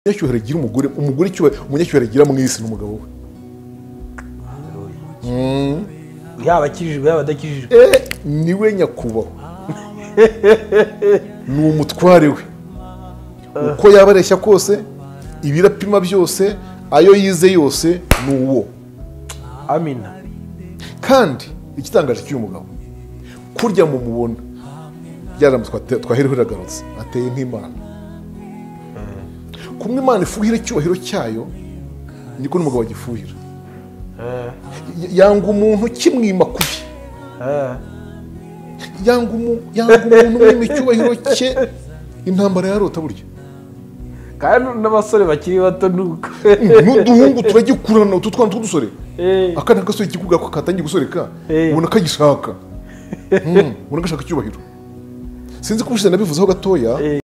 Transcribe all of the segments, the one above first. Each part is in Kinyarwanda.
umunyacyubahiro agira umugore umugore icyubahiro umunyacyubahiro agira mu isi ni umugabo we yaba akijijwe yaba adakijijwe Eh, ni we nyakubahwa ni umutware we uko yaba areshya kose ibirapima byose ayo yize yose ni uwo amina kandi igitangaje cy'uyu mugabo kurya mu mubona byaramba twahera iragarutse ateye nk'imana kumwe imana ifuhira icyubahiro cyayo niko n'umugabo agifuhira Y- yanga umuntu kimwima ku bye Eh, yanga umu- yanga umuntu mwima icyubahiro cye intambara yarota burya kandi n'abasore bakiri bato ni uko n'uduhungu turagikurana utu twana tw'udusore Eh, akana gasore kikuga ko katangiye gusoreka Eh. ubona kagishaka Mm, ubona gashaka icyubahiro sinzi ko ubushize nabivuzeho gatoya Eh.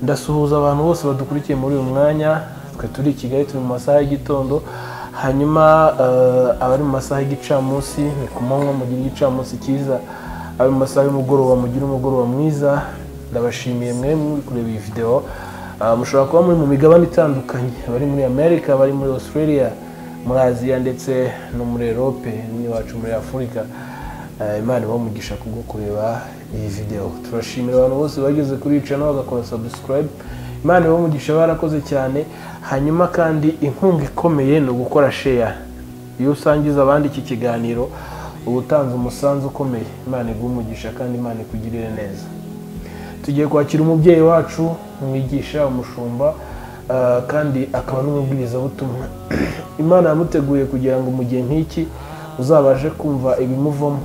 ndasuhuza abantu bose badukurikiye muri uyu mwanya twe turi i kigali turi mu masaha y'igitondo hanyuma eh, abari mu masaha y'igicamunsi ni ku manywa mugire igicamunsi cyiza abari mu masaha y'umugoroba mugire umugoroba mwiza ndabashimiye mwe muri kureba iyi videwo Eh, mushobora kuba muri mu migabane itandukanye abari muri amerika abari muri australia muri aziya ndetse no muri erope n'iwacu muri afurika Eh, imana ibaha umugisha kubwo kureba iyi videwo turashimira abantu bose bageze kuri iyi channel bagakora subscribe imana ibaha umugisha barakoze cyane hanyuma kandi inkunga ikomeye ni ugukora share iyo usangiza abandi iki kiganiro uba utanze umusanzu ukomeye imana iguha umugisha kandi imana ikugirire neza tugiye kwakira umubyeyi wacu umwigisha umushumba ah, kandi akaba n'umubwirizabutumwa imana yamuteguye kugira ngo mu gihe nk'iki uzabashe kumva ibimuvamo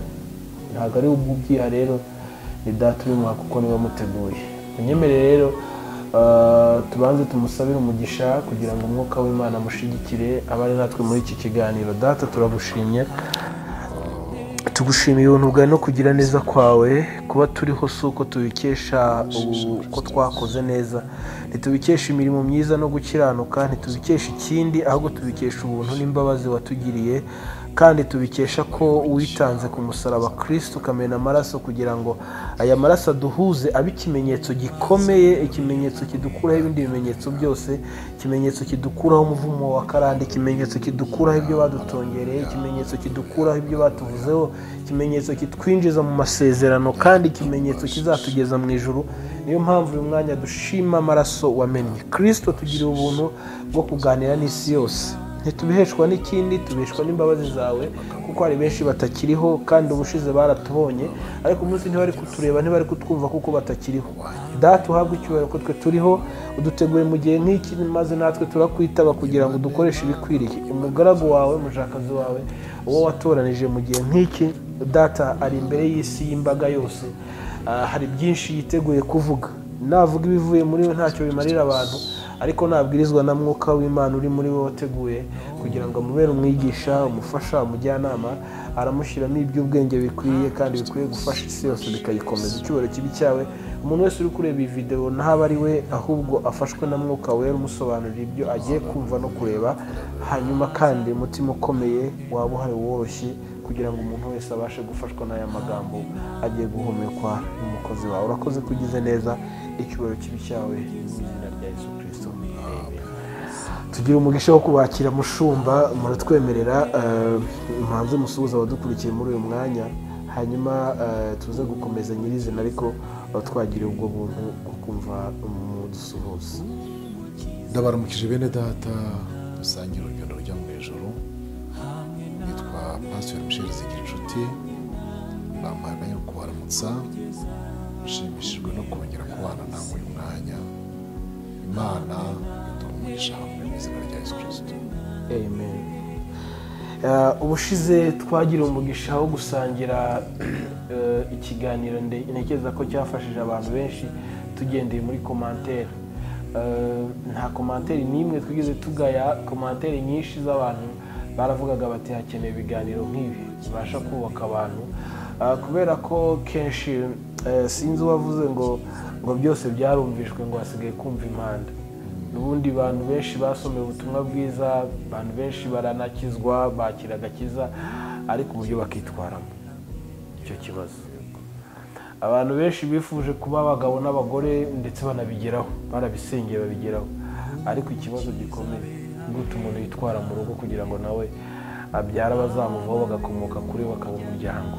ntabwo ari ubwo ubyiha rero ni data ubimuha kuko niwe wamuteguye munyemere rero ah, tubanze tumusabire umugisha kugira ngo umwuka w'imana amushyigikire abane natwe muri iki kiganiro data turagushimye tugushimiye ubuntu bwawe no kugira neza kwawe kuba turiho si uko tubikesha ubu- uko twakoze neza ntitubikesha imirimo myiza no gukiranuka ntitubikesha ikindi ahubwo tubikesha ubuntu n'imbabazi watugiriye kandi tubikesha ko witanze ku musaraba kirisiti ukamena amaraso kugira ngo aya maraso aduhuze abe ikimenyetso gikomeye ikimenyetso kidukuraho ibindi bimenyetso byose ikimenyetso kidukuraho umuvumo wa karande ikimenyetso kidukuraho ibyo badutongereye ikimenyetso kidukuraho ibyo batuvuzeho ikimenyetso kitwinjiza mu masezerano kandi ikimenyetso kizatugeza mu ijuru niyo mpamvu uyu mwanya dushima amaraso wamennye kirisito tugiriye ubuntu bwo kuganira n'isi yose ntitubiheshwa n'ikindi tubeshwa n'imbabazi zawe kuko hari benshi batakiriho kandi ubushize baratubonye ariko umunsi ntibari kutureba ntibari kutwumva kuko batakiriho data uhabwe icyubahiro ko twe turiho uduteguye mu gihe nk'iki maze natwe turakwitaba kugira ngo dukoreshe ibikwiriye umugaragu wawe umushakazi wawe uwo watoranije mu gihe nk'iki data ari imbere y'isi y'imbaga yose Ah, hari byinshi yiteguye kuvuga navuga ibivuye muri we ntacyo bimarira abantu ariko nabwirizwa na mwuka w'imana uri muri we wateguye kugira ngo amubere umwigisha umufasha umujyanama aramushyiramo iby'ubwenge bikwiye kandi bikwiye gufasha isi yose bikayikomeza icyubahiro kibi cyawe umuntu wese uri kureba iyi videwo ntabe ari we ahubwo afashwe na mwuka wera umusobanurira ibyo agiye kumva no kureba hanyuma kandi umutima ukomeye waba uhari woroshye kugira ngo umuntu wese abashe gufashwa n'aya magambo agiye guhumekwa n'umukozi wawe urakoze ko ugize neza icyubahiro kibi cyawe mu izina rya yesu kirisito Amen. tugira umugisha wo kubakira mushumba muratwemerera eh, mpanze musuhuza abadukurikiye muri uyu mwanya hanyuma eh, tuze gukomeza nyirizina ariko eh, twagiriye ubwo buntu bwo kumva umudusuhuza ndabaramukije bene data dusangira urugendo rujya mu ijoro nitwa pasiteri misheli zigira inshuti bampaye akanya ko kubaramutsa nshimishijwe no kongera kubana nawe uyu mwanya imana iduha umugisha hamwe mu izina rya yesu kirisito amen Eh, ubushize twagiriye umugisha wo gusangira eh, ikiganiro nde- ntekereza ko cyafashije abantu benshi tugendeye muri komantere Eh, nta komantere n'imwe twigeze tugaya komantere nyinshi z'abantu baravugaga bati hakeneye ibiganiro nk'ibi bibasha kubaka abantu Eh, kubera ko kenshi eh, sinzi uwavuze ngo ngo byose byarumvijwe ngo hasigaye kumva impanda ubundi abantu benshi basomeye ubutumwa bwiza abantu benshi baranakizwa bakira agakiza ariko uburyo bakitwaramo icyo kibazo abantu benshi bifuje kuba abagabo n'abagore ndetse banabigeraho barabisengeye babigeraho ariko ikibazo gikomeye gute umuntu yitwara mu rugo kugira ngo nawe abyara abazamuvaho bagakomoka kuri we bakaba umuryango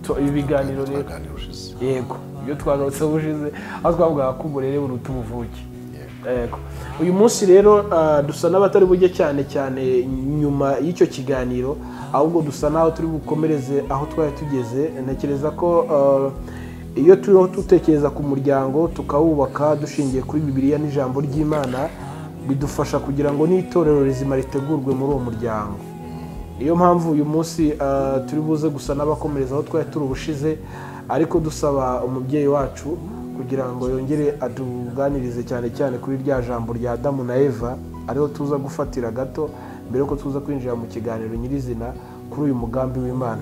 So, ibi biganiro rero twaganira ushize yego ibyo twagarutse ubushize aho twavugaga ko uburere buruta ubuvuke yego uyu munsi rero ah, dusa n'abatari bujye cyane cyane nyuma y'icyo kiganiro ahubwo dusa n'aho turi bukomereze aho twari tugeze ntekereza ko ah, iyo turiho dutekereza ku muryango tukawubaka dushingiye kuri bibiliya n'ijambo ry'imana bidufasha kugira ngo n'itorero rizima ritegurwe muri uwo muryango niyo mpamvu uyu munsi ah, turi buze gusa n'abakomereza aho twari turi ubushize ariko dusaba umubyeyi wacu kugira ngo yongere atuganirize cyane cyane kuri rya jambo rya adamu na eva ariho tuza gufatira gato mbere yuko tuza kwinjira mu kiganiro nyirizina kuri uyu mugambi w'imana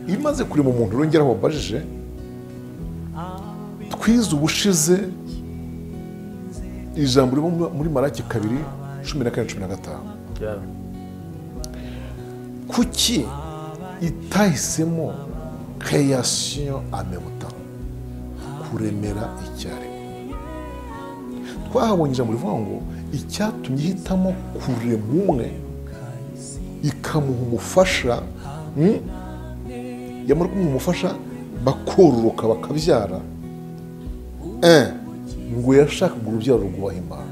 iyo umaze kurema umuntu urongeraho wabajije twize ubushize ijambo riri muri maraki kabiri cumi na kane cumi na gatanu kuki itahisemo keyasiyo amebuta kuremera icyarimwe twahabonye ijambo rivuga ngo icyatumye ihitamo kurema umwe ikamuha umufasha mm, yamara kumuha umufasha bakororoka bakabyara Eh, ngo yashakaga urubyaro rwubaha imana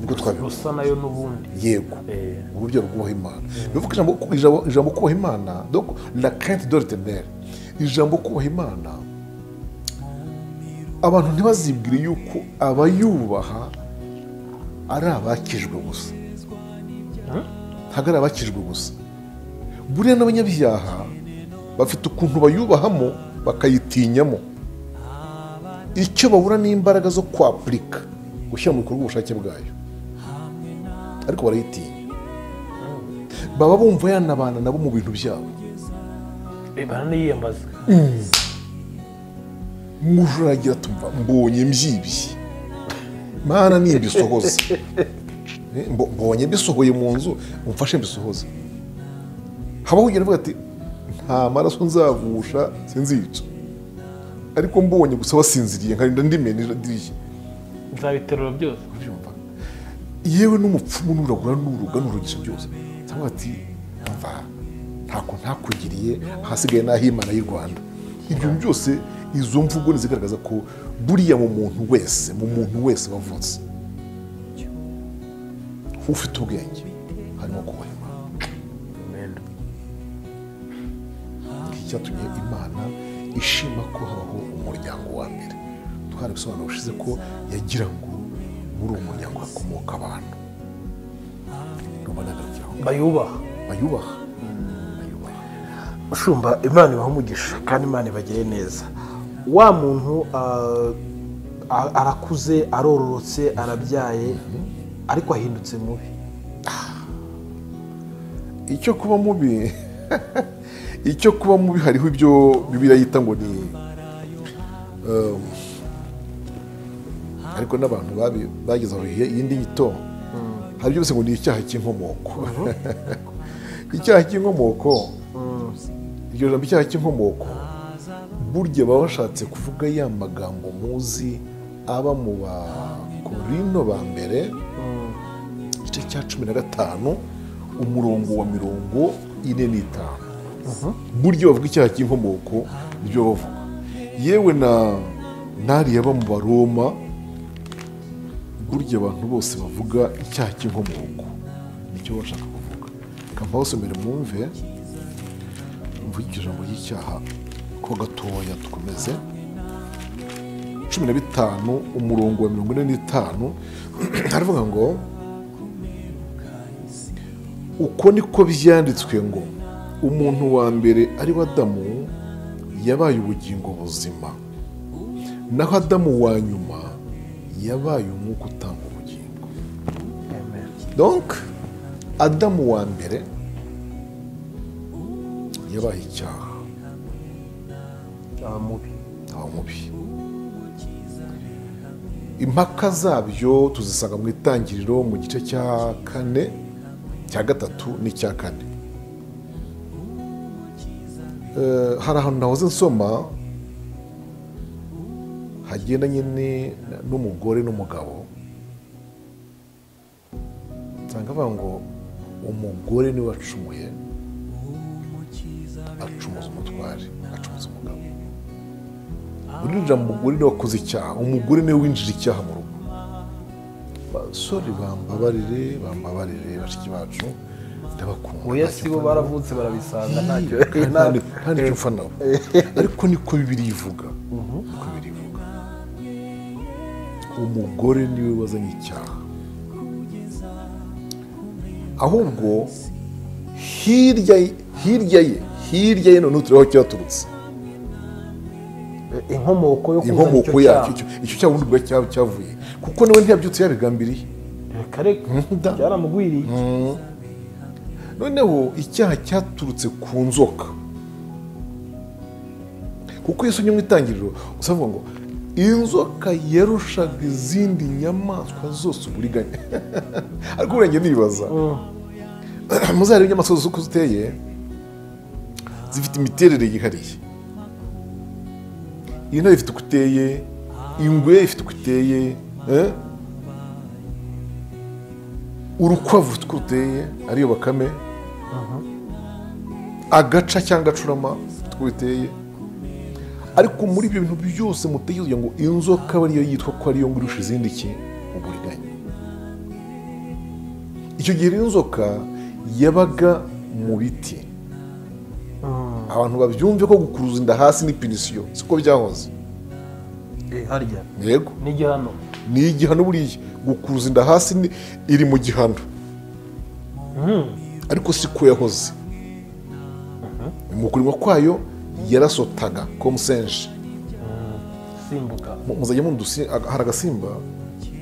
nibwo twabivuze rusa nayo n'ubundi yego Eh. urubyaro rwubaha imana bivuga ijambo ijambo- ijambo kubaha imana donc la crainte de l'Éternel. ijambo kubaha imana abantu ntibazibwire yuko abayubaha ari abakijwe gusa ntabwo ari abakijwe gusa buriya n'abanyabyaha bafite ukuntu bayubahamo bakayitinyamo icyo babura ni imbaraga zo kwapurika gushyira mu bikorwa ubushake bwayo ariko barayitinya baba bumva yanabana nabo mu bintu byabo Eh, baraniyambaza mujuragira tumva mbonye mbyibye mana nimbisohoze Eh, mbo- mbonye mbisohoye mu nzu umfashe mbisohoze habaho ugenda avuga ati nta maraso nzavusha sinzica ariko mbonye gusa wasinziriye nkarinda ndimena idirishya nzabiterura byose ubyumva yewe n'umupfumu n'uragura n'uruga n'urugisha byose cyangwa ati mva ntako ntakugiriye ahasigaye n'aho imana y'u rwanda ibyo byose izo mvugo ni zigaragaza ko buriya mu muntu wese mu muntu wese wavutse ufite ubwenge harimo kubaha imana Iki cyatumye imana ishima ko habaho umuryango wa mbere twarabisobanura ushize ko yagira ngo muri uwo muryango hakomoka abantu urumva nagarukiye aho bayubaha bayubaha bayubaha mushumba imana ibaha umugisha kandi imana ibagire neza wa muntu ah, a- arakuze arororotse arabyaye ariko ahindutse mubi icyo kuba mubi icyo kuba mubi hariho ibyo bibiriya yita ngo ni um, ariko n'abantu babi- bageze aho hi- iyindi nyito hari byose ngo ni icyaha cy'inkomoko icyaha cy'inkomoko iryo jambo icyaha cy'inkomoko burya baba bashatse kuvuga ya magambo muzi aba mu bakorino ba mbere igice cya cumi na gatanu umurongo wa mirongo ine n'itanu burya bavuga icyaha cy'inkomoko nibyo bavuga yewe na n'ariya aba mu baroma burya abantu bose bavuga icyaha cy'inkomoko nicyo baba bashaka kuvuga kampawusomere mwumve mvuge iryo jambo ry'icyaha ko gatoya dukomeze cumi na bitanu umurongo wa mirongo ine n'itanu haravuga ngo uko niko byanditswe ngo umuntu wa mbere ari we adamu yabaye ubugingo buzima naho adamu wa nyuma yabaye umwuka utanga ubugingo donc adamu wa mbere yabaye icyaha Ah, mubi aba mubi impaka zabyo tuzisanga mu itangiriro mu gice cya kane cya gatatu n'icya kane Eh, hari ahantu nahoze nsoma hagendanye ni- n'umugore n'umugabo nsanga bavuga ngo umugore niwe wacumuye acumuza umutware acumuza umugabo urinjira mu mugore niwe wakoze icyaha umugore niwe winjije icyaha mu rugo basore bambabarire bambabarire bashiki bacu ndabakunda oya ntacyo si bo mfa nabo. baravutse barabisanga ntacyo nta nta nicyo mfa nabo ariko niko bibiri ivuga niko bibiri ivuga umugore niwe wazanye icyaha ahubwo hirya ye- hirya ye hirya ye noneho tureba aho cyaturutse inkomoko yo kuzana inkomoko icyo yacyo cyaha icyo- icyo cyaha ubundi bwa cyaha cyavuye kuko nawe ntiyabyutse yabigambiriye reka reka byaramugwiriye noneho icyaha cyaturutse ku nzoka kuko iyo usomye mu itangiriro usavuga ngo inzoka yarushaga izindi nyamaswa zose uburiganya ariko uburenga nibaza muzarebe inyamaswa zose uko ziteye zifite imiterere yihariye iyi ntare ifite uko iteye ingwe ifite uko iteye eh? urukwavu rutwo ruteye ariyo bakame agaca cyangwa agacurama utwo biteye ariko muri ibyo bintu byose mutekereza ngo inzoka aba ariyo yitwa ko ariyo ngo irusha izindi ki uburiganya icyo gihe rero inzoka yabaga mu biti abantu babyumve ko gukuruza inda hasi ni pinisiyo siko byahoze Eh, harya yego n'igihano ni igihano buriya gukuruza inda hasi ni- iri mu gihano ariko si ko yahoze mu kurimwa kwayo yarasotaga komusenje simbuka Mu- muzajya mundi hari agasimba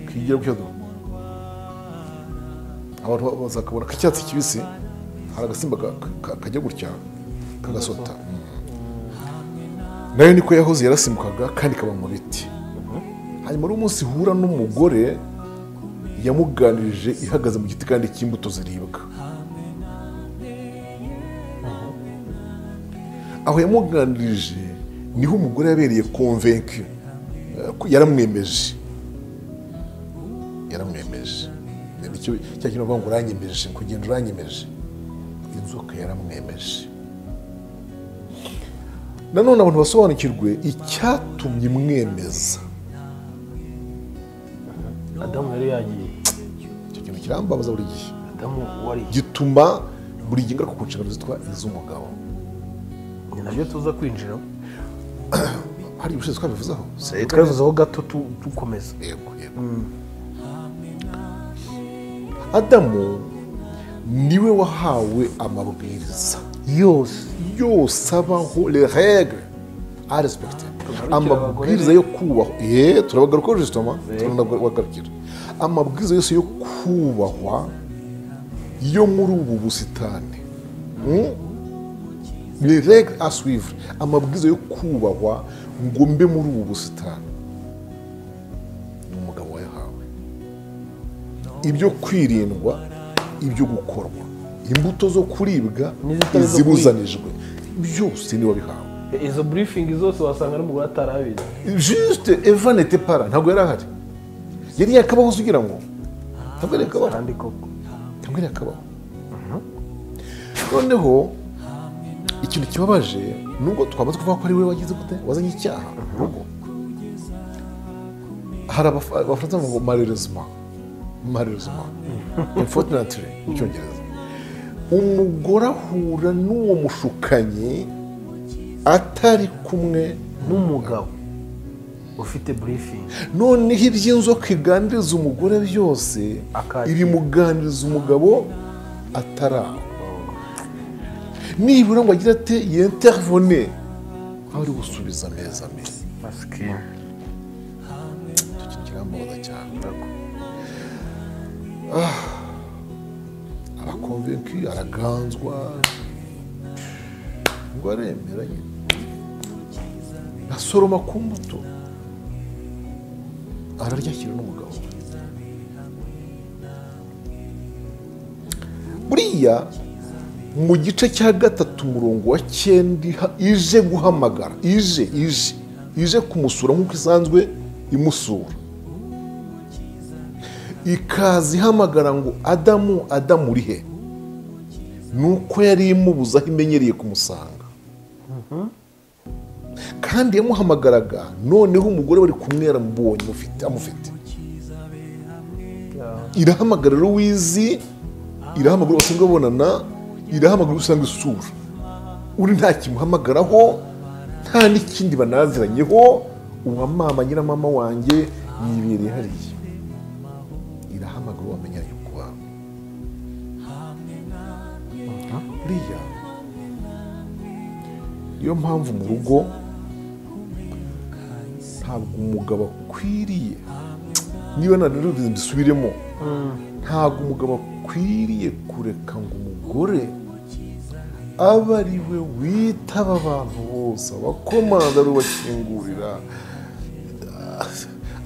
kigira gutya do abantu ba- bazakabona k'icyatsi kibisi hari agasimba ka- ka- kajya gutya kagasota Mm. nayo niko yahoze yarasimbukaga kandi ikaba mu biti hanyuma rero umunsi ihura n'umugore yamuganirije ihagaze mu giti kandi cy'imbuto ziribwa aho yamuganirije niho umugore yabereye konvenki yaramwemeje yaramwemeje nicyo cya kintu bavuga ngo uranyemeje kugenda uranyemeje inzoka yaramwemeje nanone abantu basobanukirwe icyatumye imwemeza adamu yari yagiye icyo kintu kirambabaza buri gihe adamu wari gituma buri gihe ngaruka ku nshingano zitwa iz'umugabo ni nabyo tuza kwinjiramo hari ibiciro twabivuzeho twabivuzeho gato tu- dukomeza yego yego adamu niwe wahawe amabwiriza yose yose abaho le regle a respecte Tugarukira amabwiriza abagore yo kubahwa ye turabagarukaho jisitoma turanagarukagira amabwiriza yose yo kubahwa yo muri ubu busitani Mm? le regle a suivre amabwiriza yo kubahwa ngo mbe muri ubu busitani ni umugabo wayahawe ibyo kwirindwa ibyo gukorwa imbuto zo kuribwa N'izitari zo izibuzanijwe byose niwe wabihawe Eh, izo burifingi zose wasanga n'umugore atarabizi jisite eva nete para ntabwo yari ahari yari yakabaho ugira ngo ntabwo yari yakabaho kandi koko ntabwo yari yakabaho noneho ikintu kibabaje nubwo twamaze kuvuga ko ari we wagize gute wazanye icyaha mu rugo hari abafa- abafaransa bavuga ngo marerezima marerezima infotinatire mu cyongereza umugore ahura n'uwo mushukanyi atari kumwe n'umugabo ufite burifingi noneho iby'inzoka iganiriza umugore byose Akakira. ibimuganiriza umugabo atari aho nibura ngo agire ati yenterivone aho ari gusubiza ameza ameza masikini icyo kintu kirambabaza cyane arakonvenki araganzwa ngo aremera nyine asoroma ku mbuto araryakira n'umugabo we buriya mu gice cya gatatu umurongo wa cyenda ije guhamagara ije ije ije kumusura nk'uko isanzwe imusura ikaza ihamagara ngo adamu adamu uri he nuko yari imubuze aho imenyereye kumusanga kandi yamuhamagaraga noneho umugore bari kumwera mubonye mufite amufite irahamagara rero wizi irahamagara usanga babonana irahamagara usanga isura uri nta kimuhamagaraho nta n'ikindi banaziranyeho uwa mama nyiramama wanjye yibereye hariya irahamagara wamenya yuko waba buriya niyo mpamvu mu rugo ntabwo umugabo akwiriye niba narero mbisubiremo ntabwo umugabo akwiriye kureka ngo umugore abe ari we witaba abantu bose abakomanda ari we ubakingurira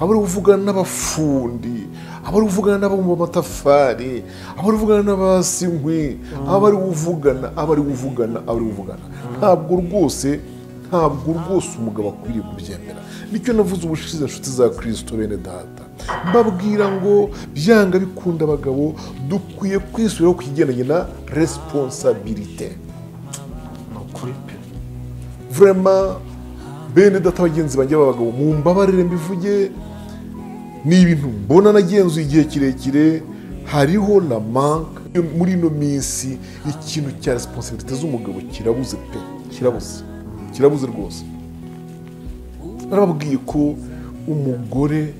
aba ari we uvugana n'abafundi aba ari we uvugana n'ababumba amatafari aba ari we uvugana n'abasi inkwi aba ari we uvugana aba ari we uvugana aba ari we uvugana ntabwo rwose ntabwo rwose umugabo akwiriye kubyemera nicyo navuze ubushize inshuti za kirisito bene data mbabwira ngo byanga bikunda abagabo dukwiye kwisubiraho ku kigendanye na resiponsabirite ni ukuri pe vurema bene data bagenzi banjye b'abagabo mu mbabarire mbivuge ni ibintu mbona nagenzuye igihe kirekire hariho na manka muri ino minsi ikintu cya resiponsabirite z'umugabo kirabuze pe kirabuze kirabuze rwose barababwiye ko umugore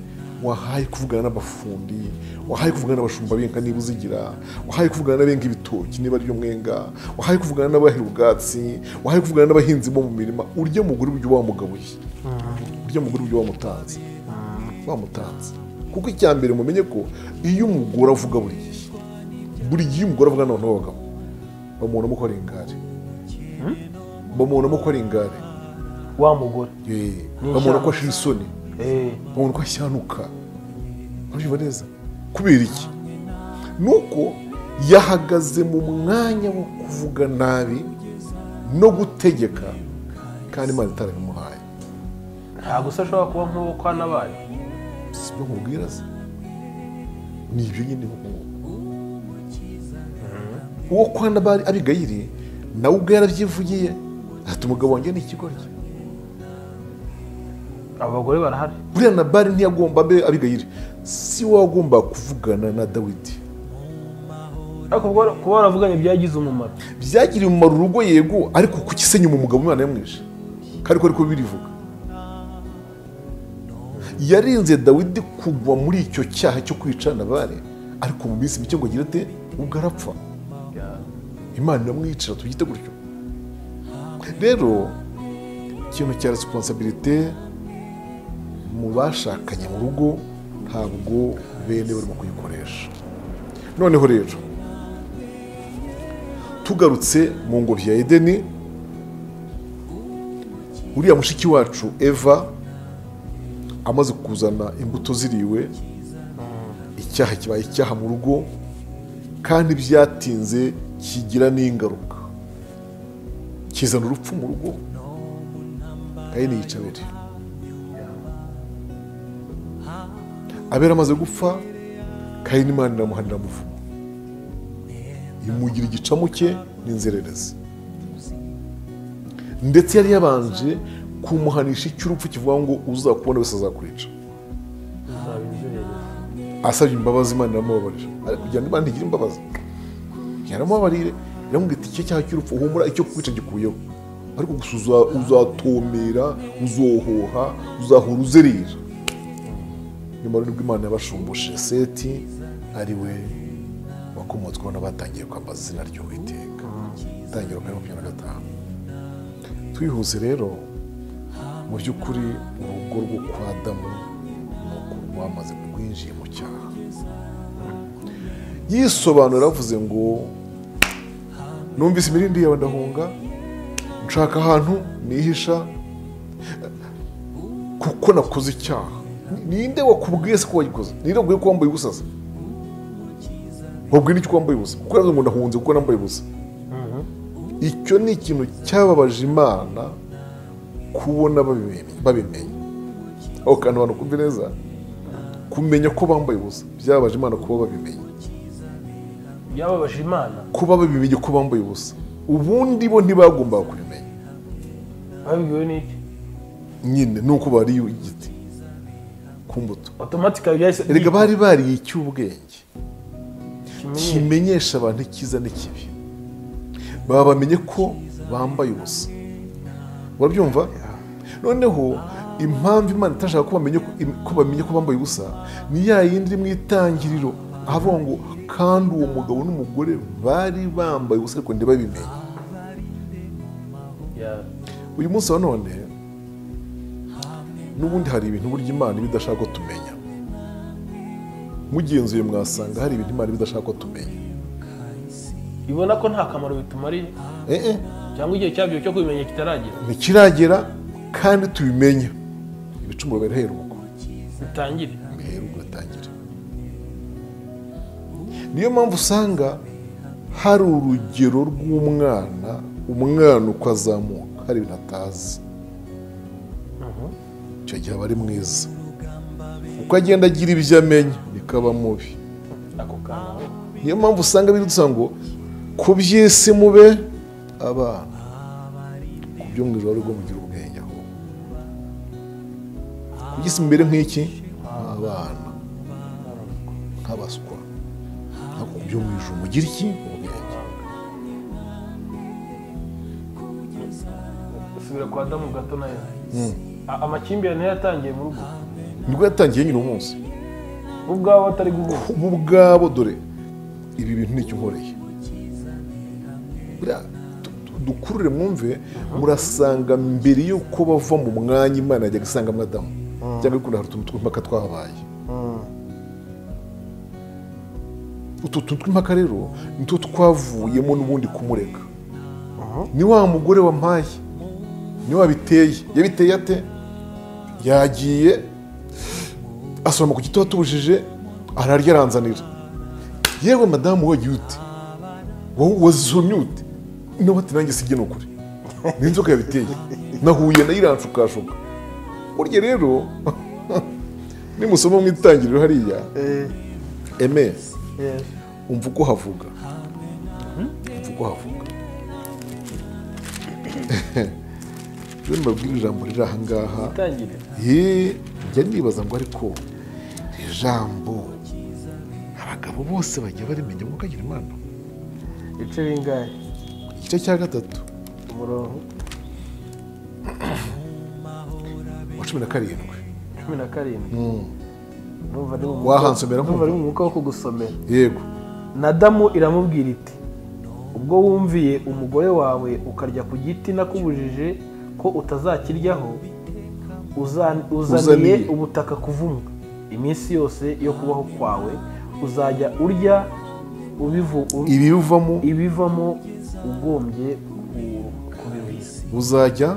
wahaye kuvugana n'abafundi wahaye kuvugana n'abashumba benka niba uzigira wahaye kuvugana n'abenga ibitoki niba ari mwenga wahaye kuvugana n'abahera ubwatsi wahaye kuvugana n'abahinzi bo mu mirima urya mugore uburyo wamugabuye urya mugore uburyo wamutanze wamutanze kuko icya mbere mumenye ko iyo umugore avuga buri gihe buri gihe umugore avugana n'abantu b'abagabo bamubonamo ko ari ingare bamubonamo ko ari ingare wa mugore Eh, Ni bamubona ko ishyano. ashira isoni Eh, babona ko ashyanuka urabyumva neza kubera iki ni uko yahagaze mu mwanya wo kuvuga nabi no gutegeka kandi imana itarabimuhaye ntabwo se ashobora kuba nk'uwo kwa nabaye si ibyo nkubwira se ni ibyo nyine nk'uko uwo kwa nabari abigayiri nawe ubwo yarabyivugiye ati umugabo wanjye ni ikigoryi abagore barahari buriya nabari ntiyagomba mbe abigayiri si wowe wagomba kuvugana na dawidi ariko ubwo- kuba waravuganye byagize umumaro byagiriye umumaro urugo yego ariko kuki se nyuma umugabo imana yamwishe kandi ko ariko birivuga yarinze dawidi kugwa muri icyo cyaha cyo kwica nabare ariko mu minsi mike ngo agire ate ubwo arapfa imana iramwicira tubyite gutyo rero ikintu cya resiponsabirite mu bashakanye mu rugo ntabwo bene barimo kuyikoresha noneho rero tugarutse mu ngobyi ya edeni uriya mushiki wacu eva amaze kuzana imbuto ziriwe icyaha kibaye icyaha mu rugo kandi byatinze kigira n'ingaruka kizana urupfu mu rugo ayini yica abere abera amaze gupfa kayini imana iramuhanira amuvuga imugira igicamu cye n'inzererezi ndetse yari yabanje kumuhanisha icy'urupfu kivuga ngo uzakubona wese azakwica bizaba inzererezi asabye imbabazi imana iramubabarira ariko kugira ngo imana ntigire imbabazi yaramubabarire iramubwira iti icyo cyaha cy'urupfu humura icyo kwica gikuyeho ariko gusa uza- uzatomera uzohoha uzahora uzerera nyuma rero ubwo imana yabashumbuje seti ari we wakomotsweho n'abatangiye kwambaza izina ry'uwiteka itangira kuri makumyabiri na gatanu twihuse rero mu by'ukuri urugo rwo kwa adamu ni uko rwamaze rwinjiye mu cyaha yisobanura avuze ngo numvise imirindi yawe ndahunga nshaka ahantu nihisha kuko nakoze icyaha ninde wakubwiye se ko wayikoze ninde wakubwiye ko wambaye ubusa se wabwira icyo wambaye ubusa kuko nazo ngo ndahunze kuko nambaye ubusa icyo ni ikintu cyababaje imana kubona babimenye babimenye aho kantu abantu kumva neza kumenya ko bambaye ubusa byababaje imana kuba babimenye byababaje imana kuba babimenye ko bambaye ubusa ubundi bo ntibagombaga kubimenya babibwiwe n'iki nyine ni uko bariye igiti ku mbuto otomatika byahise erega bari bariye icy'ubwenge kimenyesha abantu icyiza n'ikibi baba bamenye ko bambaye ubusa urabyumva noneho impamvu imana itashaka ko bamenye ko bamenye ko bambaye ubusa ni ya yindi mu itangiriro ahavuga ngo kandi uwo mugabo n'umugore bari bambaye ubusa ariko ntibabimenye uyu munsi wa none n'ubundi hari ibintu burya imana iba idashaka ko tumenya mugenzuye mwasanga hari ibintu imana iba idashaka ko tumenya ibona ko nta kamaro bitumariye Eh, eh. cyangwa igihe cyabyo cyo kubimenya kitaragera ntikiragera kandi tubimenya ibicumuro birahera ubwo bitangire mbere ugatangira niyo mpamvu usanga hari urugero rw'umwana umwana uko azamuka hari ibintu atazi icyo gihe aba ari mwiza uko agenda agira ibyo amenya niko aba mubi ako kantu niyo mpamvu usanga biri dusanga ngo ku by'isi mube abana ku byo mu ijoro rwo mugira ubwenge aho ku by'isi mbere nk'iki abana nk'abaswa ariko ku byo mu ijoro mugira iki ubwenge usubira kwa damu gato nayo amakimbirane yatangiye mu rugo nibwo yatangiye nyine umunsi bo ubwabo batari guhura bo ubwabo dore ibi bintu nicyo nkoreye Buriya du- du- dukurure mwumve murasanga mbere y'uko bava mu mwanya imana yajyaga isangamo adamu cyangwa bikunda hari utuntu tw'impaka twahabaye utu tuntu tw'impaka rero nitwo twavuyemo n'ubundi kumureka ni wa mugore wampaye ni wabiteye yabiteye ate yagiye asoroma ku giti watubujije ararya aranzanira yewe madamu wagiye ute wowe wazisomye ute nawe ati nanjye sijye ni ukuri n'inzoka yabiteye nahuye nayo iranshukashuka burya rero nimusoma mu itangiriro hariya eme umva uko havuga umva uko havuga rero mbabwire ijambo riri ahangaha itangire Ye, njya nibaza ngo ariko iri jambo abagabo bose bajya barimenya ngo kagira imana ibice bingahe igice cya gatatu umurongo wa cumi na karindwi cumi na karindwi Ndumva ari mu mwuka- Wahansomera ndumva nkumva. ari mu mwuka wo kugusomera yego nadamu iramubwira iti ubwo wumviye umugore wawe ukarya ku giti nakubujije ko utazakiryaho uza- uzaniye Uzaniye. ubutaka kuvumwa iminsi yose yo kubaho kwawe uzajya urya ubivu- u- ibi bivamo ibivamo ugombye ku- kubiruhisa buzajya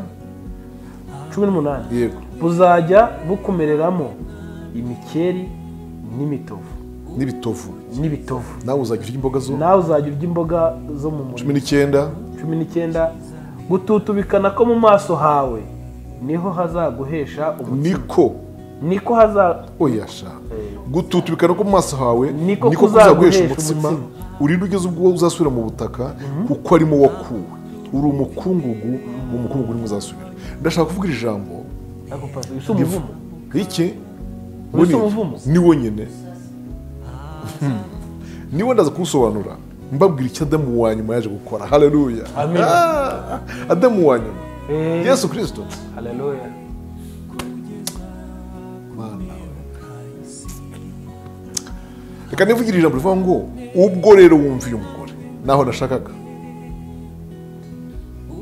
cumi n'umunani yego buzajya bukumereramo imikeri n'imitovu n'ibitovu n'ibitovu nawe uzajya urya imboga zo nawe uzajya urya imboga zo mu murima cumi n'icyenda cumi n'icyenda gututubikana ko mu maso hawe niho hazaguhesha umutsima niko niko haza oyasha gututubikana ko mu maso hawe Niko kuzaguhesha kuzaguhesha umutsima umutsima. urinde ugeze ubwo uzasubira mu butaka kuko arimo wakuwe uri umukungugu uwo mukungugu urimo uzasubira ndashaka kuvuga iri jambo ako pasi bisa umuvumo iki Wese Buriya, umuvumo. ni wo nyine Hmm. niwe ndaza kuwusobanura mbabwira icyo adamu wa nyuma yaje gukora haleluya Amen. Ah, adamu wa nyuma Eh. yesu kirisito haleluya reka nivugira ijambo rivuga ngo ubwo rero wumva uyu mugore naho nashakaga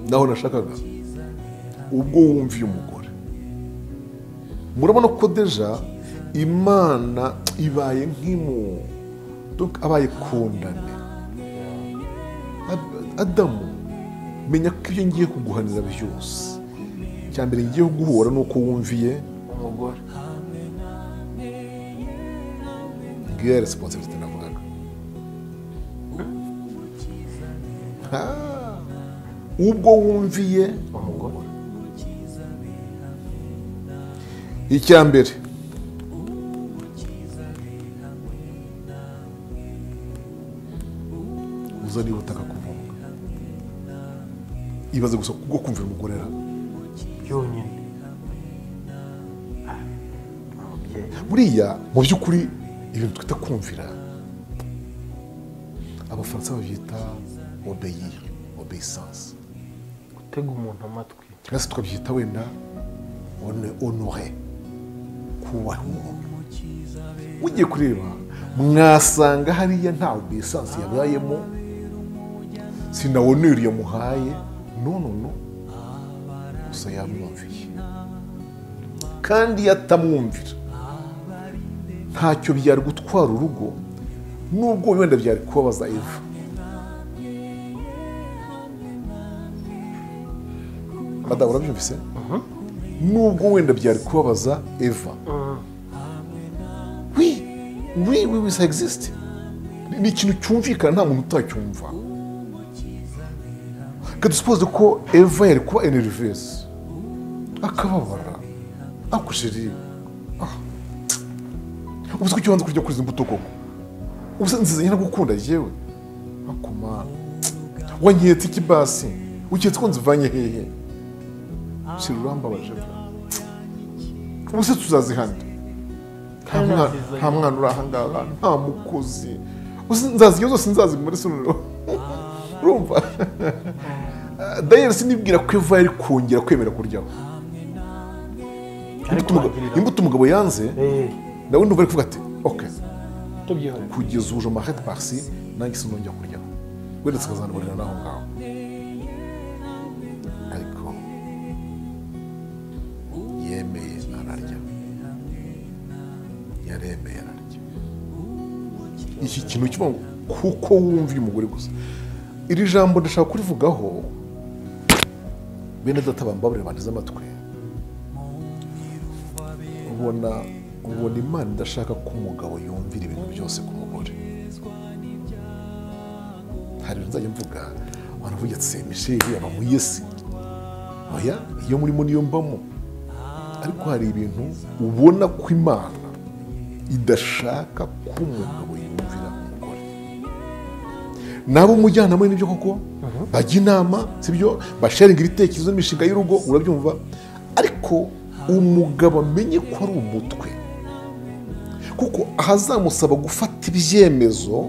naho nashakaga ubwo wumva uyu mugore murabona ko deja imana ibaye nk'imu donc abaye kondane Ad- adamu menya ko ibyo ngiye kuguhanira byose icya mbere ngiye guhura ni uko wumviye umugore iyo resiposibiti navugaga Ah, ubwo wumviye umugore icya mbere uza niba utaka kuvuga ibaze gusa kubwo kumvira umugore ra byonyine ababyeyi buriya mu by'ukuri ibintu twita kumvira abafaransa babyita obeyir obeyisanse gutega umuntu amatwi cyangwa se tukabyita wenda one onore kubaha umuntu ugiye kureba mwasanga hariya nta obeyisanse yabayemo si na onere yamuhaye no no no gusa yamwumviye kandi iyo atamwumvira ntacyo byari gutwara urugo nubwo wenda byari kubabaza eva madamu urabyumvise nubwo wenda byari kubabaza eva wi wi wi wi sa egisite ni ikintu cyumvikana nta muntu utacyumva reka dusupoze ko eva yari kuba enerivesi akababara akushiri ubu se kuki wanze kurya kuri izi mbuto koko ubu se nziza nyine gukunda yewe akoma wanyeretse iki basi uketse ko nzivanye hehe shira urambabaje bwa ubu se tuzazihanda nta Nta mwana- nziza nta mwana uri ahangaha nta mukozi ubu se nzazirya zose nzazimara isonoro urumva dayari sinibwira ko eva yari kongera kwemera kuryaho ariko Imbuto umugabo- wagirira imbuto umugabo yanze nawe ndumva ari kuvuga ati oke tubyihore kugeza uje marete parisi nanjye sinongera kuryaho wenda zikazanaburira n'aho ngaho ariko yemeye ararya yaremeye ararya iki kintu kivuga ngo kuko wumviye umugore gusa iri jambo ndashaka kurivugaho bene data bambabarira banteze amatwi ubona ubona imana idashaka ko umugabo yumvira ibintu byose ku mugore hari ibintu nzajya mvuga abantu bavuga ati misheli aba mu yesi oya iyo murimo niyo mbamo ariko hari ibintu ubona ko imana idashaka ko umugabo yumvira umugore nabo umujyanama n'ibyo koko bajya inama sibyo basharinga ibitekerezo n'imishinga y'urugo urabyumva ariko umugabo amenye ko ari umutwe kuko ahazamusaba gufata ibyemezo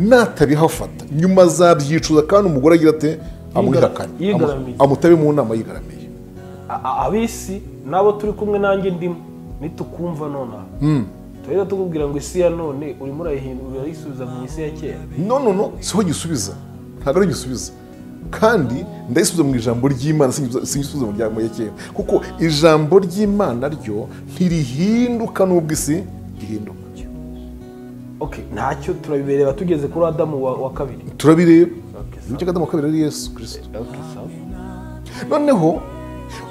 natabihafata nyuma azabyicuza kandi umugore agira ati amwihakane amu- Yigaramiye. amutabe mu nama yigaramiye A- a- ab'isi nabo turi kumwe nanjye ndimo nitukumva nonaha turahita tukubwira ngo isi ya none urimo urayihindura urayisubiza mu isi ya kera no no no siho gisubiza ntabwo ari gisubiza kandi ndayisubiza mu ijambo ry'imana singisubiza singisubiza mu rya ya kera kuko ijambo ry'imana ryo ntirihinduka n'ubwo isi rihinduka ok ntacyo turabireba tugeze kuri adamu wa, wa kabiri turabireba Okay, ibice kadamu kabiri ari yesu kirisito ok sawa noneho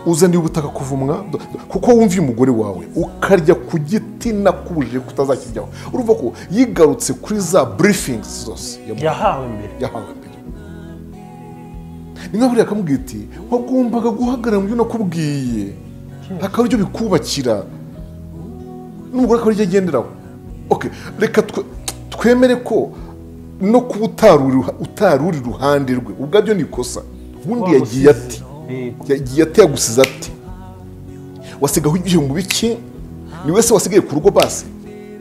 uzaniye ubutaka kuvumwa do- do- kuko wumviye umugore wawe ukarya ku giti nakubujije ko utazakijyaho urumva ko yigarutse kuri za burifingizi zose yamuhaye. yahawe mbere yahawe mbere ni nka buriya akamubwira iti wagombaga guhagarara mu byo nakubwiye hakaba aribyo bikubakira n'umugore akaba aribyo agenderaho Okay, reka twe- twemere ko no kuba utari uri- utari uri iruhande rwe ubwabyo ni ikosa ubundi yagiye ati Yego. yagiye atayagusize ati wasigaho igihumbi biki ni wese wasigaye ku rugo basi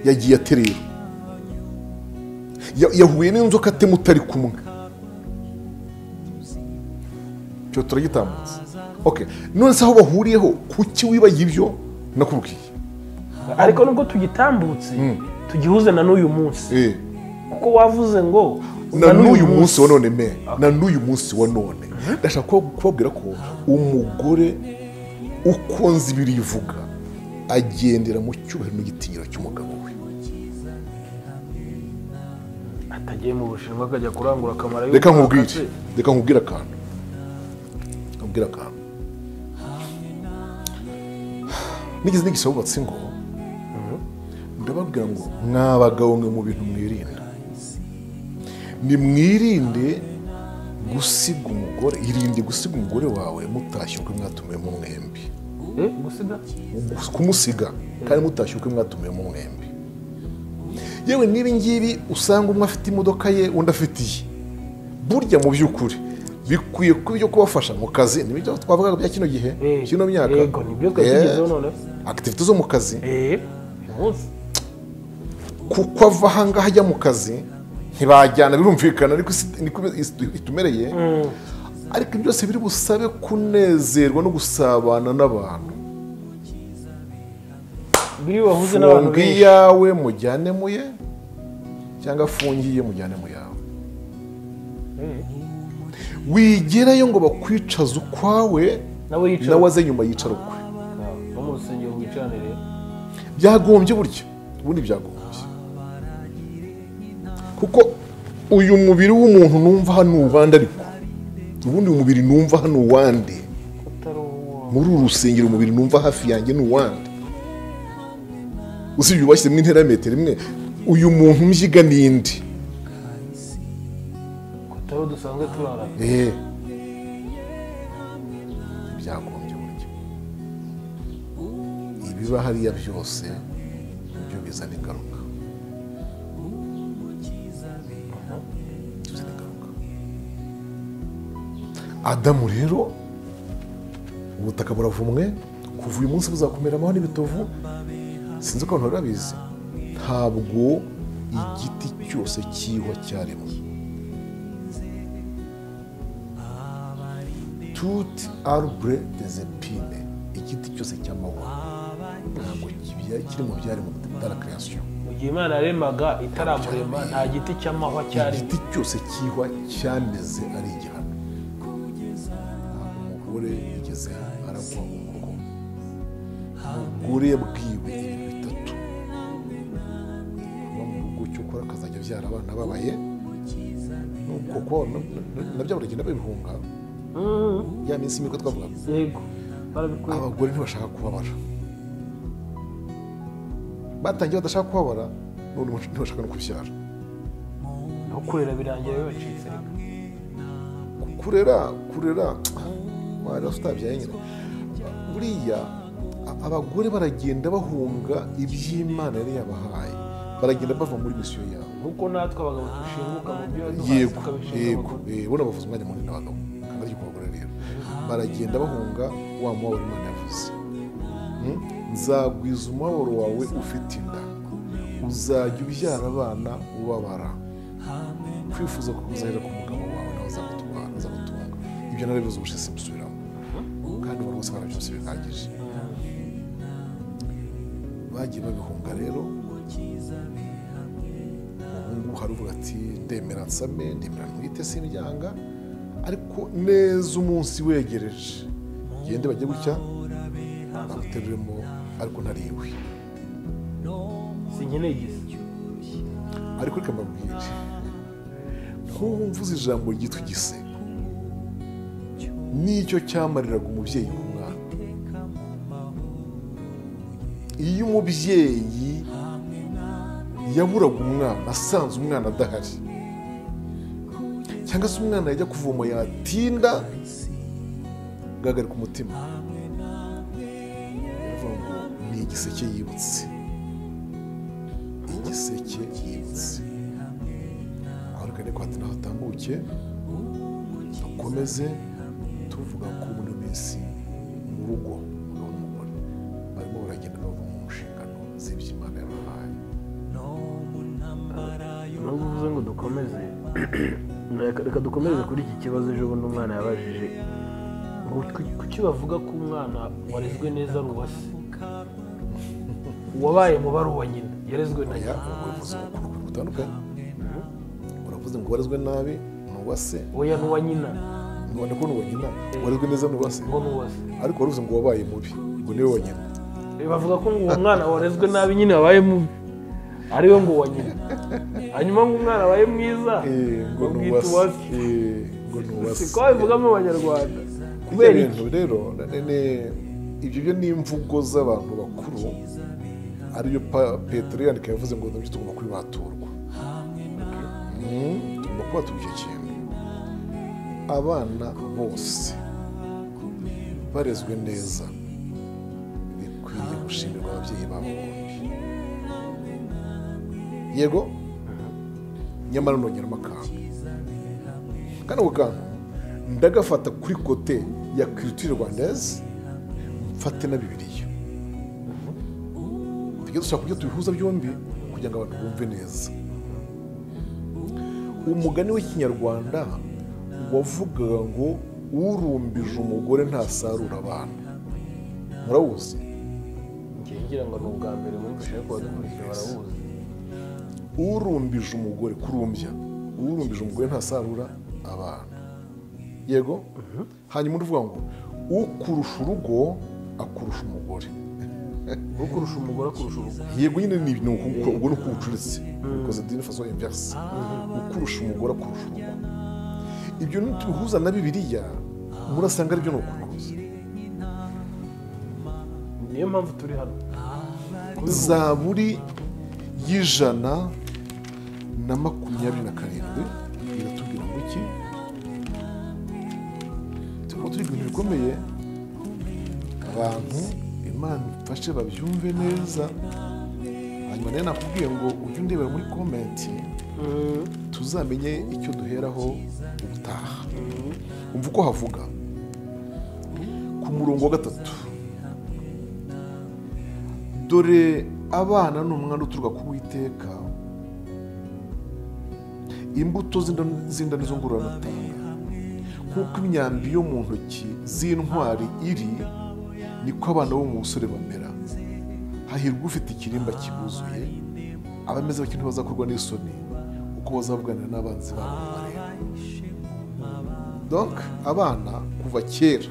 yagiye ati rero Ya- yahuye n'inzoka ate mutari kumwe cyo turagitambutse okay none se aho bahuriyeho kuki wibagiye ibyo nakubwiye ariko nubwo tugitambutse tugihuze na n'uyu munsi eh kuko wavuze ngo na n'uyu munsi wa none me na n'uyu munsi wa none ndashaka kuba- kubabwira ko umugore uko nzi ibiri ivuga agendera mu cyubahiro n'igitinyiro cy'umugabo we atagiye mu bushinwa akajya kurangura akamaro y'u reka Rwanda nkubwire se. reka nkubwire akantu nkubwire akantu nigeze nigisa wubatse ngo ndababwira ngo mwa bagabo mwe mu bintu mwirinda nimwirinde gusiga umugore irinde gusiga umugore wawe mutashye ukwe mwatumiyemo mwembi Eh, gusiga kumusiga kandi mutashye ukwe mwatumiyemo mwembi yewe n'ibi ngibi usanga umwe afite imodoka ye undi afite iye burya mu by'ukuri bikwiye kuba ibyo kubafasha mu kazi n'ibyo twavugaga bya kino gihe Eh, kino myaka yego, nibyo twari tugezeho noneho. akitivite zo mu kazi eh umunsi kuko ava ahangaha ajya mu kazi ntibajyana birumvikana ariko isi niko itumereye ariko ibyo byose biri busabe kunezerwa no gusabana n'abantu biri wahuze n'abantu funga benshi iyawe mujyane mu ye cyangwa funge iye mujyane mu yawe Eh, wigerayo ngo bakwicaze ukwawe nawe yicara nawe aze nyuma yicara ukwe no mu rusengero wicarane rero byagombye burya ubundi byagombye kuko uyu mubiri w'umuntu numva hano uwande ariko ubundi uyu mubiri numva hano uwande utari uwo muri uru rusengero umubiri numva hafi yanjye ni uwande usibye ubashyizemo intera ya metero imwe uyu muntu mbyiga n'indi utari uwo dusanzwe turarana eee byagombye burya ibiba hariya byose byo bizana ingaruka bizana ingaruka adamu rero ubutaka buravumwe kuva uyu munsi buzakumeramaho n'ibitovu sinzi ko abantu bari babizi ntabwo igiti cyose cyihwa cyaremwe tuti arbre des epines igiti cyose cy'amahwa ntabwo kibya- kiri mu byari mu bitara creation mu gihe imana yaremaga itaramurema nta giti cy'amahwa cyari igiti cyose cyihwa cyameze ari igihano ntabwo umugore yigeze aragwa umuruho umugore yabwiwe ibintu bitatu kuba mu rugo cyo ukora akazajya abyara abana babaye n'ubwo ko na- na- nabyo baragenda babihunga Mm, ya minsi miko twavugaga yego barabikwiye abagore ntibashaka kubabara batangiye badashaka kubabara none ubu ntibashaka no kubyara aho kurera birangira bibacitse reka kurera kurera wari utabyaye nyine buriya a- abagore baragenda bahunga iby'imana yari yabahaye baragenda bava muri misiyo yabo kuko natwe abagabo dushinguka mu byo yaduhaye yego tukabishinga yego eh, bona bavuze umwanya munini abagabo kandi ariko abagore rero baragenda bahunga wa mubabaro imana yavuze Hmm? nzagwiza umubabaro wawe ufite inda uzajya ubyara abana ubabara kwifuza ko kuzahera ku mugabo wawe nawe azagutwara azagutunga ibyo narabivuze ubushize simbisubiramo kandi abantu bose barabyose bihagije bagiye babihunga rero umuhungu haravuga ati ndemera nsame ndemera ntwite sindyanga ariko neza umunsi wegereje gende bajye gutya baguteruremo ariko ntariwe sinkeneye igisi ariko reka mbabwire ntuwumvuze ijambo ryitwa igise nicyo cyamariraga umubyeyi w'umwana iyo umubyeyi yaburaga umwana asanze umwana adahari cyangwa se umwana yajya kuvoma yatinda gahagarika umutima baravuga ngo ni igiseke yibutse igiseke yibutse abarikane ko hati nahatambuke dukomeze tuvuga ko muri ino minsi mu rugo umugabo n'umugore barimo baragenda bava mu nshingano z'ibyo imana yabahaye nubwo uvuze ngo dukomeze reka reka dukomeze kuri iki kibazo ejo bundi umwana yabajije ngo ku- kuki bavuga ko umwana warezwe neza ari uwa se uwabaye mubi ari uwa nyina yarezwe na oya nyina uravuze ngo kuri ukuntu gutandukanye uravuze ngo warezwe nabi ni uwa se oya ni uwa nyina nubona ko ni uwa nyina warezwe neza ni uwa se ngo ni uwa se ariko waruze ngo wabaye mubi ngo niwe wa nyina Eh, bavuga ko ngo uwo mwana warezwe nabi nyine wabaye mubi ariwe ngo uwa nyina hanyuma ngo umwana abaye mwiza Eh, ngo ni uwa bamwita uwa se se Eh, ngo ni uwa se siko babivugamo abanyarwanda kubera kubera iki ibintu rero na- na- na- ibyo byo ni imvugo z'abantu bakuru ariyo pa- petero yandika yavuze ngo nabyo tugomba kubibaturwa Mm, tugomba kubaturwa icyo kintu abana bose barezwe neza bikwiye gushimirwa ababyeyi babo bombi yego nyamara nongeramo akantu kano kantu ndagafata kuri kote ya kiritire rwandaise mfate na bibiliya tujye dushaka kujya tubihuza byombi kugira ngo abantu bumve neza umugani w'ikinyarwanda wavugaga ngo urumbije umugore ntasarura abana murawuzi ngiye ngira ngo ni ubwa mbere mwumvise ariko badukurikira barawuzi urumbije umugore kurumbya urumbije umugore ntasarura abana yego hanyuma uvuga ngo ukurusha urugo akurusha umugore ukurusha umugore akurusha urugo yego nyine ni ibintu uko- ubwo ni uko ubucuritse bikoze dini faso inverse ukurusha umugore akurusha urugo ibyo nitubihuza na bibiliya murasanga aribyo ni ukubihuza niyo mpamvu turi hano zaburi y'ijana na makumyabiri na karindwi iratubwira ngo iki tuba turi ibintu bikomeye abantu imana ifashe babyumve neza hanyuma nayo nakubwiye ngo ujye undebera muri komenti tuzamenye icyo duheraho ubutaha umva uko havuga ku murongo wa gatatu dore abana ni umwana uturuka ku witeka imbuto z'inda- z'indani zo ngororamatanga nk'uko imyambi yo mu ntoki z'intwari iri niko abana bo mu busore bamera hahirwa ufite ikirimba kibuzuye abameze bakiri ntibazakorwa n'isoni uko bazavuganira n'abanzi babo bareba donc abana kuva kera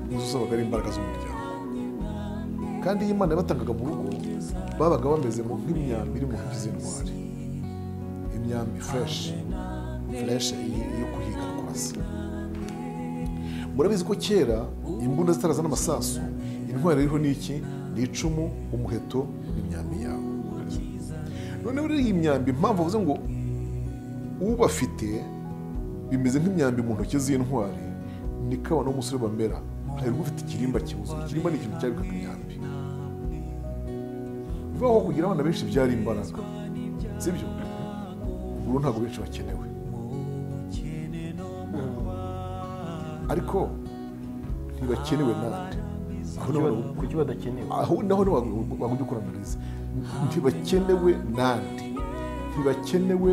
nizo zabaga ari imbaraga z'umuryango kandi iyo imana yabatangaga mu rugo babaga bameze mu- nk'imyambi iri mu ntoki z'intwari imyambi fureshi fureshi yo kuhiga no kurasa murabizi ko kera imbunda zitarazana amasasu intwari ririho ni iki ni icumu umuheto n'imyambi yawe noneho rero iyi myambi impamvu bavuze ngo ubafite bimeze nk'imyambi mu ntoki z'intwari ni kabana w'umusore bamera hari ufite ikirimba kibuzuye ikirimba ni ikintu cyabikaga imyambi bivuga ko kugira abana benshi byari imbaraga sibyo ubu ntabwo benshi bakenewe ariko ntibakenewe nande aho n'abantu kuki badakenewe aho naho bagujya ukora analize ntibakenewe nandi ntibakenewe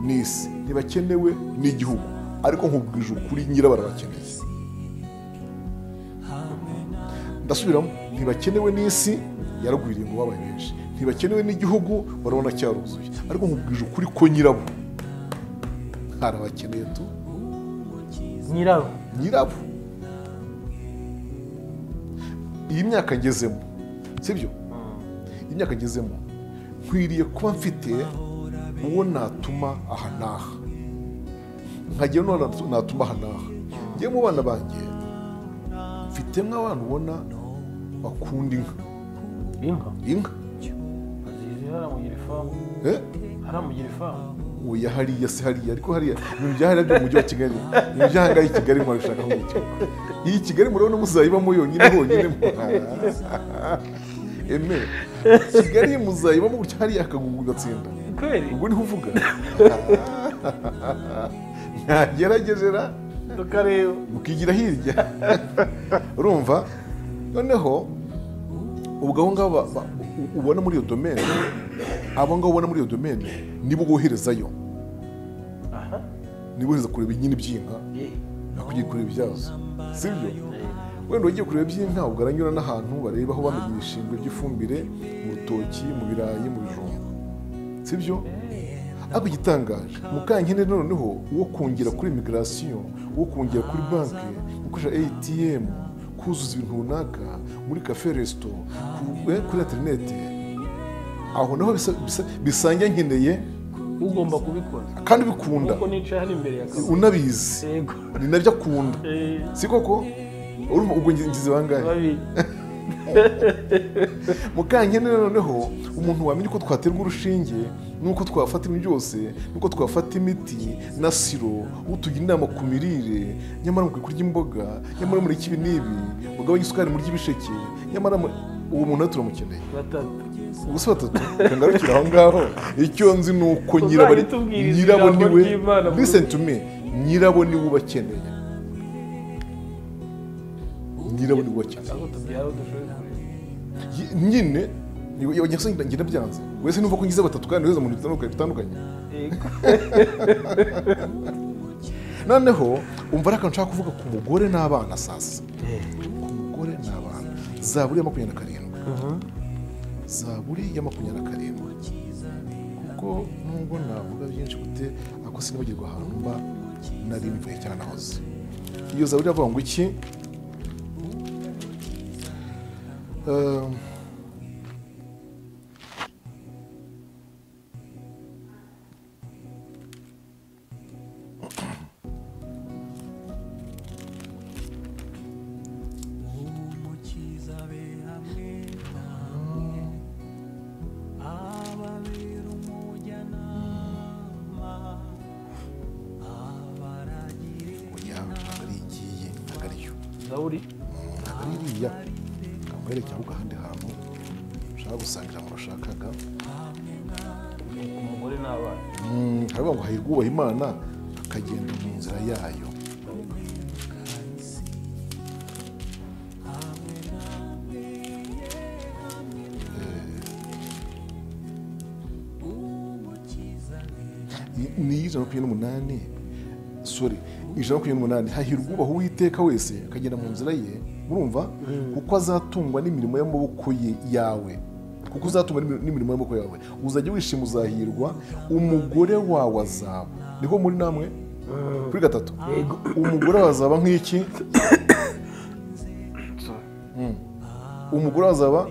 n'isi ntibakenewe n'igihugu ariko nkubwije ukuri nyirabara bakeneye ndasubiramo ntibakenewe n'isi yaragwiriye ngo babaye benshi ntibakenewe n'igihugu barabona cyaruzuye ariko nkubwije ukuri ko nyirabo harabakeneye tu nyirabo nyirabo iyi myaka ngezemo sibyo iyi myaka ngezemo nkwiriye kuba mfite uwo natuma aha n'aha nkagira n'uwo natu- natuma aha n'aha ngewe mu bana banjye mfitemo abana ubona bakunda inka inka inka azizi haramugira ifamu eh? haramugira ifamu oya hariya se hariya ariko hariya ibintu bya hariya byo mu mujyi wa kigali ibintu bya hangaha i kigali mwarabishaka mu gihugu iyi kigali murabona muzayibamo yonyine honyine eme kigali muzayibamo gutya hariya hakagugu ugatsinda kweli ubwo niho uvuga ntageragezera tukareba ukigira hirya urumva noneho ubwo abo ngabo ba- ba- ubona muri iyo domene abo ngabo ubona muri iyo domene nibo boherezayo aha niba uheza kureba inyini by'inka ntabwo ugiye kureba ibyazo sibyo wenda ugiye kureba iby'inka ubwo aranyura n'ahantu bareba aho bamenye ibishingwe by'ifumbire mu rutoki mu birayi mu bijumba sibyo ariko igitangaje mukankindi noneho wo kongera kuri imigirasiyo wo kongera kuri banki gukoresha atm kuzuza ibintu runaka muri kafe resito ku- eh, kuri interineti aho naho bisa- bisa- bisangiye nkeneye ugomba kubikora kandi bikunda kuko nicaye hano imbere ya kazi unabizi yego ni nabyo akunda Eh, si koko urumva ubwo ngizi bangahe babiri mukankene noneho umuntu wamenye uko twaterwa urushinge n'uko twafata ibintu byose n'uko twafata imiti na siro utugira inama ku mirire nyamara mukwiye kurya imboga nyamara muri ibi n'ibi mugabanye isukari murya ibisheke nyamara mu- uwo muntu nawe turamukeneye ubuse batatu reka ngarukire aho ngaho icyo nzi ni uko Tuzajya nyirabo ari- tubwiriza nyirabo ijambo niwe ry'Imana muri- listen to me nyirabo niwe ubakeneye nyirabo niwe ubakeneye aho tubyara udushoboye kureba Ye- nyine nyasa ngenda byanze wese numva ko ngize batatu kandi wese mu bintu bitandukanye bitandukanye yego noneho umva ari akantu nshaka kuvuga ku mugore n'abana sasa ku mugore n'abana zaburi ya makumyabiri na karindwi zaburi ya makumyabiri na karindwi kuko nubwo navuga byinshi gute ako sinibagirwa ahantu mba nari mvuye cyane nahoze iyo zaburi iravuga ngo iki Ehm, oya ntabwo ari igiye ntabwo ari yo zaburi ntabwo ari iriya ntabwo ari cyangwa ahandi hantu ushaka gusangira ijambo washakaga umugore n'abana Mm, haravuga ngo hahirwa ubaha imana akagenda mu nzira yayo Ni- ni ijana na makumyabiri n'umunani sorry ijana na makumyabiri n'umunani hahirwa ubaha uwiteka wese akagenda mu nzira ye urumva kuko azatungwa n'imirimo y'amaboko ye- yawe kuko uzatungwa n'imi- n'imirimo y'amaboko yawe uzajya wishima uzahirwa umugore wawe azaba niko muri namwe kuri gatatu umugore wawe azaba nk'iki Mm. umugore wawe azaba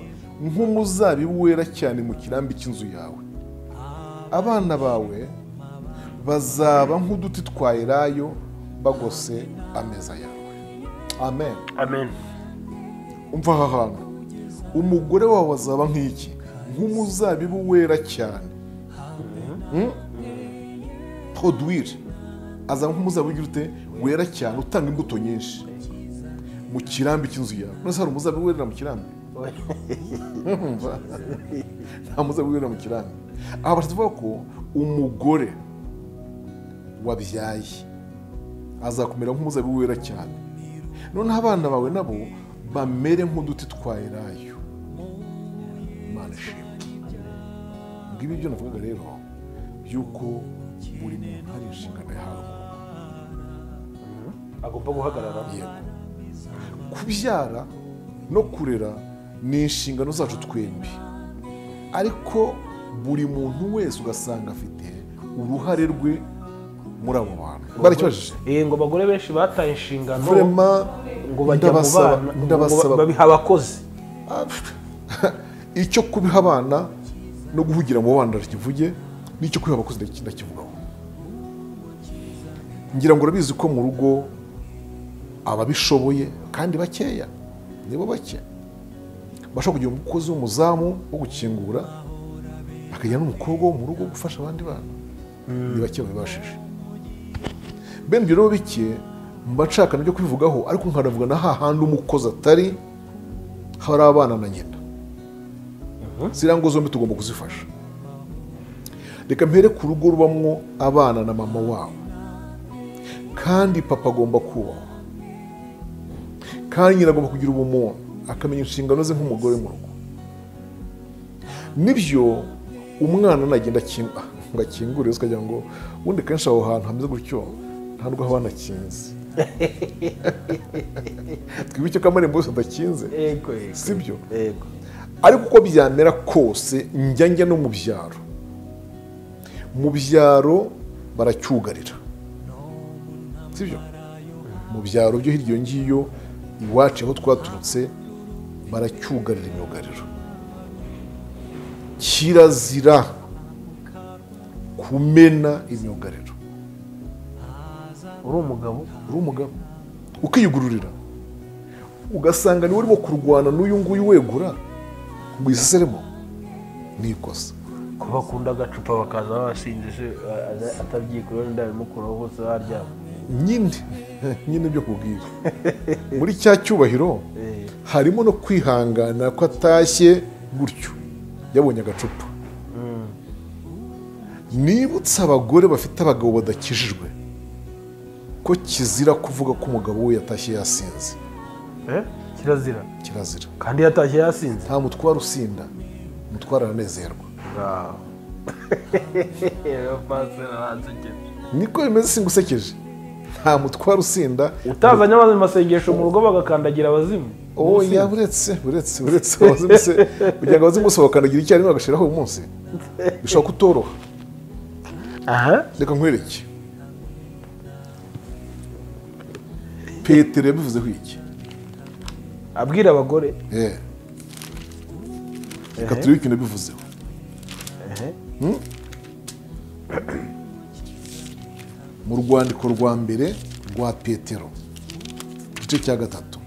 nk'umuzabibu wera cyane mu kirambi cy'inzu yawe abana bawe bazaba nk'uduti twa elayo bagose ameza yawe amen amen umva aha hantu umugore wawe azaba nk'iki nk'umuzabibu wera cyane podwire azaba nk'umuzabibu ugira ute wera cyane utanga imbuto nyinshi mu kirambi cy'inzu yawe none se hari umuzabibu werera mu kirambi Umva. nta muzabibu werera mu kirambi aha bashatse kuvuga ko umugore wabyaye azakumera nk'umuzabibu wera cyane noneho abana bawe nabo bamere nk'uduti twa elayo imana ishimwe ngibi byo navugaga rero by'uko buri muntu hari inshingano yahawe agomba guhagarara yego kubyara no kurera ni inshingano zacu twembi ariko buri muntu wese ugasanga afite uruhare rwe muri abo bantu barakibajije Eh, ngo abagore benshi bataye inshingano Vrema, ngo bajya mu ndabasaba- bana ngo ndabasaba- ba- babiha abakozi icyo kubiha abana no guhugira mu bana ndakivuge n'icyo kubiha abakozi ndaki- ndakivugaho ngira ngo urabizi ko mu rugo ababishoboye kandi bakeya nibo bake bashobora kugira umukozi w'umuzamu wo gukingura akagira n'umukobwa wo mu rugo gufasha abandi bana ni bake babibashije bene ibyo rero bike mba nshaka nabyo kubivugaho ariko nkanavuga na hahandi umukozi atari hari abana na nyina ziriya ngo zombi tugomba kuzifasha reka mpere ku rugo rubamwo abana na mama wabo kandi papa agomba kubahwa kandi nyina agomba kugira ubumuntu akamenya inshingano ze nk'umugore mu rugo nibyo umwana nagenda akinga ngo akingure yose ukagira ngo ubundi kenshi aho hantu hameze gutyo nta nubwo haba hanakinze twibuke ko amarembo yose adakinze yego si byo yego ariko uko byamera kose njya njya no mu byaro mu byaro baracyugarira sibyo mu byaro byo hirya iyo ngiyo iwacu aho twaturutse baracyugarira imyugariro kirazira kumena imyugariro uri umugabo uri umugabo ukiyugururira ugasanga niwe urimo kurwana n'uyu nguyu wegura ngo uyiseseremo ni ikosa kuba akunda agacupa bakaza basinze se atabyikora wenda bimukuraho bose baryama nyine nyine byo kubwira muri cya cyubahiro Eh, harimo no kwihangana ko atashye gutyo yabonye agacupa nibutse abagore bafite abagabo badakijijwe ko kizira kuvuga ko umugabo we yatashye yasinze eh, kirazira kirazira kandi yatashye yasinze nta mutware usinda umutware aranezerwa ngaho niko bimeze singusekeje nta mutware usinda utazanye amazi mu masengesho mu rugo bagakandagira abazimu oh ya uretse uretse uretse abazimu se kugira ngo abazimu bose bakandagira icyarimwe bagashiraho uyu munsi bishobora kutoroha aha reka nkwereke petero yabivuzeho iki abwira abagore Eh. reka turebe ikintu yabivuzeho ehe, mu rwandiko rwa mbere rwa petero igice cya gatatu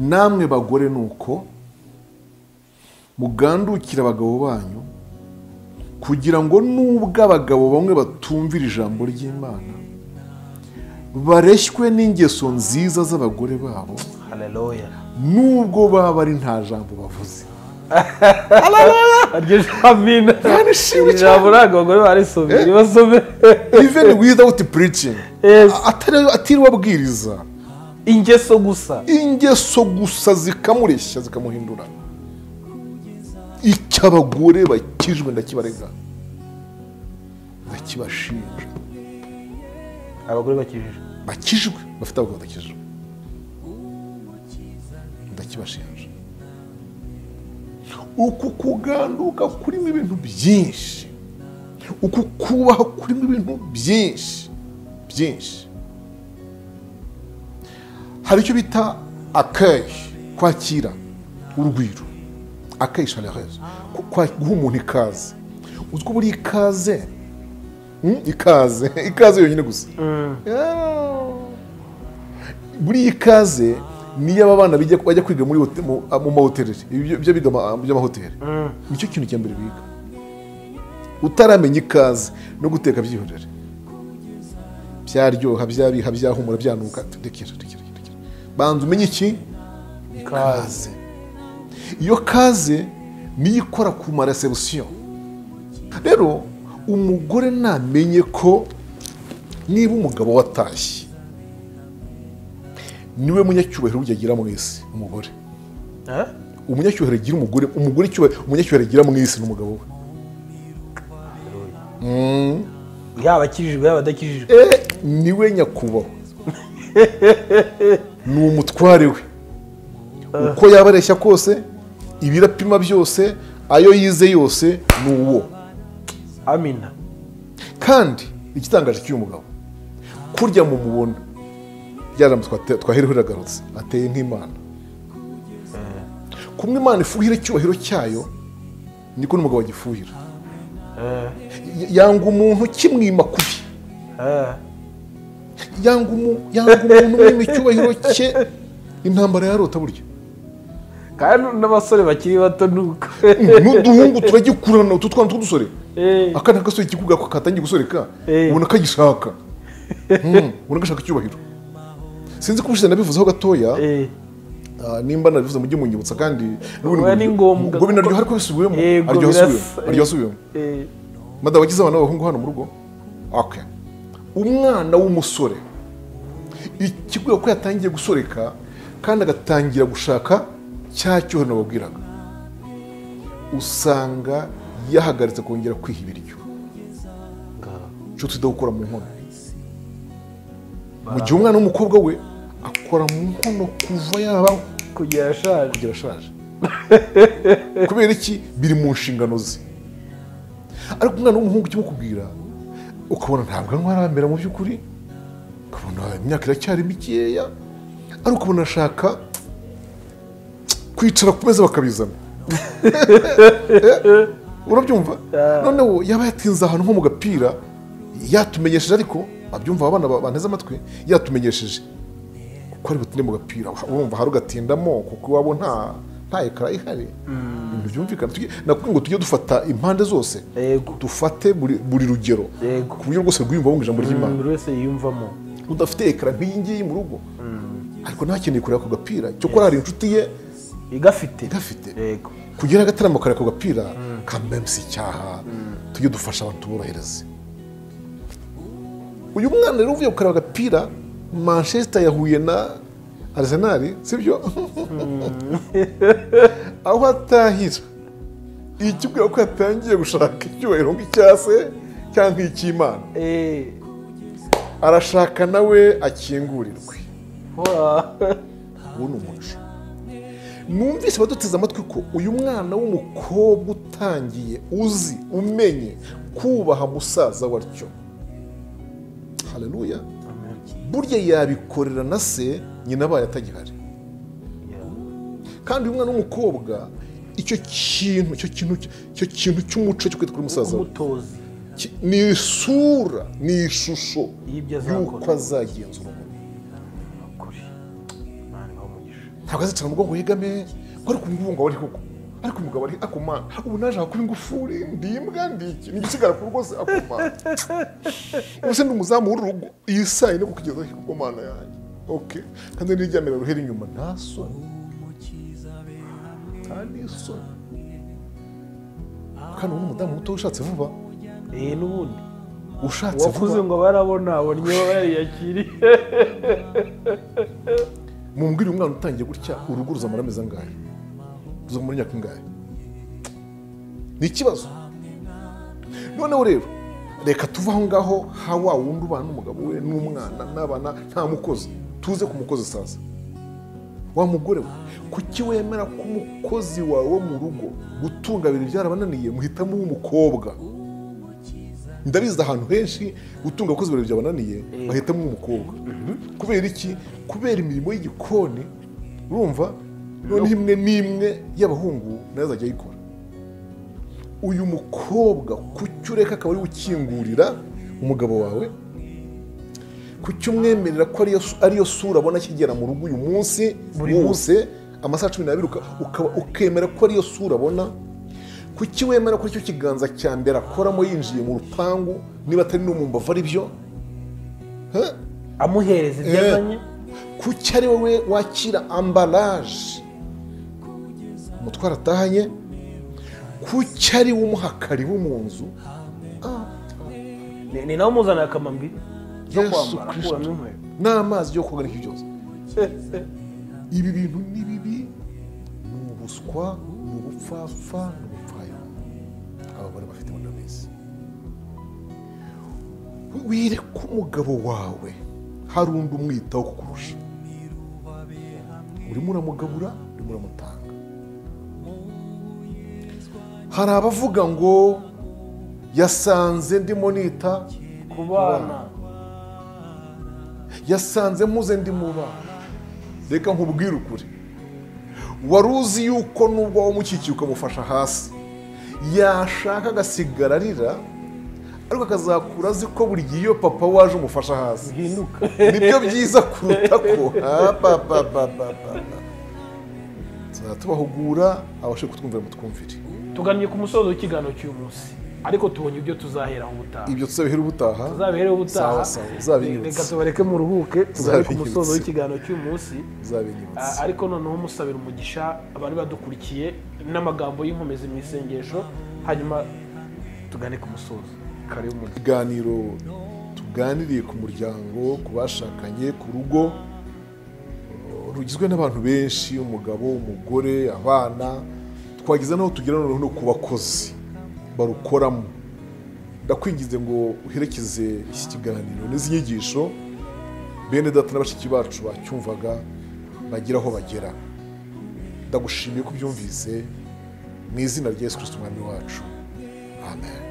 namwe bagore ni uko mugandukira abagabo banyu kugira ngo nubwo abagabo bamwe batumvira ijambo ry'imana bareshywe n'ingeso nziza z'abagore babo haleluya nubwo baba ari nta jambo bavuze iryo jambo ino Yarishimye iri jambo ntabwo abagore barisomye nibasome even without preaching Yes. Atari- atiriwe abwiriza ingeso gusa ingeso gusa zikamureshya zikamuhindura icyo abagore bakijwe ndakibarega ndakibashinja abagore bakijije bakijwe bafite abagabo badakijwe ndakibashinja uku kuganduka kurimo ibintu byinshi uku kubaha kurimo ibintu byinshi byinshi hari icyo bita akayi kwakira urugwiro akayi sharerezo guha umuntu ikaze uzwi uba uri ikaze Mm, ikaze ikaze yonyine gusa Yeah muri iyi kaze niyo aba bana bijya- bajya kwiga muri hote- mu mu mahoteli ibyo ibyo biga ama- by'amahoteli nicyo kintu cya mbere biga utaramenya ikaze no guteka byihorere byaryoha byabiha byahumura byanuka rekera rekera rekera banza umenye iki ikaze iyo kaze niyo ikora ku marasebusiyo rero umugore namenye ko niba umugabo watashye niwe munyacyubahiro burya agira mu isi umugore Eh? umunyacyubahiro agira umugore umugore icyubahiro umunyacyubahiro agira mu isi ni umugabo we yaba akijijwe yaba adakijijwe e niwe nyakubahwa ni umutware we uko yaba areshya kose ibirapima byose ayo yize yose ni uwo amina kandi igitangaje cy'uyu mugabo kurya mu mubona byaramba twahereho iragarutse ateye nk'imana kumwe imana ifuhira icyubahiro cyayo niko n'umugabo agifuhira Eh, Y- yanga umuntu kimwima kubi eh, yanga umu- yanga umuntu mwima icyubahiro cye intambara yarota burya kandi n'abasore bakiri bato ni uko n'uduhungu turagikurana utu twana tw'udusore Eh, aka ni agasore kikuga ako katangiye gusoreka Eh. ubona kagishaka Mm, ubona gashaka icyubahiro sinzi ko ubushize nabivuzeho gatoya eh. Ah, nimba nabivuze mujye munyibutsa kandi Biba ni ngombwa ngo binaryoha ariko bisubiyemo Yego, aryoha birasa- asubiyemo aryoha asubiyemo Eh, madamu wagize abana b'abahungu hano mu rugo okay. umwana w'umusore ikiguye ko yatangiye gusoreka kandi agatangira gushaka cya cyohano babwiraga usanga yahagaritse kongera kwiha ibiryo cyo twita gukora mu nkono mu gihe umwana w'umukobwa we akora mu nkono kuva yabaho kugira ashaje kugira ashaje kubera iki biri mu nshingano ze ariko umwana w'umuhungu ukimukubwira ukabona ntabwo anywa aramera mu by'ukuri ukabona imyaka iracyari mikeya ariko ukabona ashaka kwicara ku meza bakabizana urabyumva noneho yaba yatinze ahantu nko mu gapira yatumenyesheje ariko abyumva abana ba- banteze amatwi yatumenyesheje kuko hari butinde mu gapira wumva hari ugatindamo kuko iwabo nta nta ekara ihari ibintu byumvikana Tujye- nakubwiye ngo tujye dufata impande zose yego dufate buri buri rugero Yego. ku buryo rwose rwiyumva wumva ijambo ry'imana buri wese yiyumvamo udafite ekara nk'iyi ngiyi mu rugo ariko ntakeneye kureba ako gapira cyokora hari inshuti ye igafite igafite yego kugira agataramo kare ako gapira kamemsa icyaha tujye dufasha abantu tuborohereze uyu mwana rero uvuye gukaraba agapira manchester yahuye na arsenal sibyo aho atahira iyi kivuga ko yatangiye gushaka icyubahiro nk'icyase cyangwa icy'imana Eh, arashaka nawe akingurirwe wa- uwo ni umuco numvise baduteze amatwi ko uyu mwana w'umukobwa utangiye uzi umenye kubaha musaza watyo hareruya burya yabikorera na se nyina abaye atagihari kandi uyu mwana w'umukobwa icyo kintu icyo kintu icyo kintu cy'umuco cyo kwita kuri musaza we umutozi ki- ni isura ni ishusho Y'ibyo azakora. y'uko azagenzura umuntu ukuri imana ibahe umugisha ntabwo azicara mu bwonko yegame ko ariko ubu ngubu ngo ari kuko ariko umugabo ari akoma ubu naje kuba ingufuri ndi imbwa ndi iki ni igisigara ku rugo se akoma ubuse ndi umuzamu w'urugo iyi saa yine kukugeza ku bwo mana yanjye oke kandi n'iryamira ruhera inyuma nta soni nta n'isoni kandi ubu ni umudamu muto ushatse vuba eh n'ubundi ushatse uwakuze vuba ngo barabona abonye bariyakiriye mumbwire uyu mwana utangiye gutya urugo ruzamara amezi angahe ruzamara imyaka ingahe ni ikibazo noneho rero reka tuve aho ngaho ha wa wundi ubana n'umugabo we n'umwana n'abana nta mukozi tuze ku mukozi saza wa mugore we kuki wemera ko umukozi wawe wo mu rugo gutunga ibintu byarabananiye muhitamo uw'umukobwa ndabizi ahantu henshi gutunga abakozi babiri byabananiye bahitamo umukobwa kubera iki kubera imirimo y'igikoni urumva noneho imwe n'imwe y'abahungu nayo azajya ayikora uyu mukobwa kuki ureka akaba ariwe ukingurira umugabo wawe kuki umwemerera ko ariyo su- ariyo sura abona akigera mu rugo uyu munsi Buri wose amasaha cumi n'abiri uka- ukaba- ukemera ko ariyo sura abona kuki wemera ko icyo kiganza cya mbere akoramo yinjiye mu rupangu niba atari no mu mbavu ari byo Huh? amuhereza ibyo Eh. azanye kuki ari wowe wakira ambaraje umutwaro atahanye kuki ari we umuhakari wo mu nzu Ni- ni nawe umuzanira akamambiri zo Yesu kwambara Kristo. akuramo inkweto n'amazi yo koga n'ibyo byose ibi bintu ni bibi ni ubuswa ni ubupfapfa ni ubupfayongo abagore bafite muri minsi wireka umugabo wawe hari undi umwitaho kukurusha urimo uramugabura urimo uramutanga hari abavuga ngo yasanze ndimo nita ku bana yasanze mpuze ndi mu bana reka nkubwire ukuri wari uzi yuko nubwo wamukikiye ukamufasha hasi yashaka agasigara arira ariko akazakura azi ko buri gihe iyo papa waje umufasha hasi bwinduka nibyo byiza kuruta ko abababababa tuzatubahugura abashe kutwumvira mutwumvire tugamye ku musozo w'ikiganiro cy'uyu munsi ariko tubonye ibyo tuzaheraho ubutaha ibyo tuzabihera ubutaha tuzabihereho Sawa, ubutaha sawa, uzabinyibutse. reka tubareke mu ruhuke tugare ku Uzabinyibutse. musozo w'ikiganiro cy'uyu munsi tuzabinyibutse Ah, ariko noneho musabira umugisha abari badukurikiye n'amagambo y'inkomezi mu isengesho hanyuma tugane ku musozo karibu mu ibiganiro tuganiriye ku muryango ku bashakanye ku rugo eh, rugizwe n'abantu benshi umugabo umugore abana twagize n'aho tugera noneho no ku bakozi barukoramo ndakwingize ngo uherekeze iki kiganiro n'izi nyigisho bene data na bashiki bacu bacyumvaga bagera aho bagera ndagushimiye ko ubyumvise mu izina rya yesu kirisito umwami wacu amen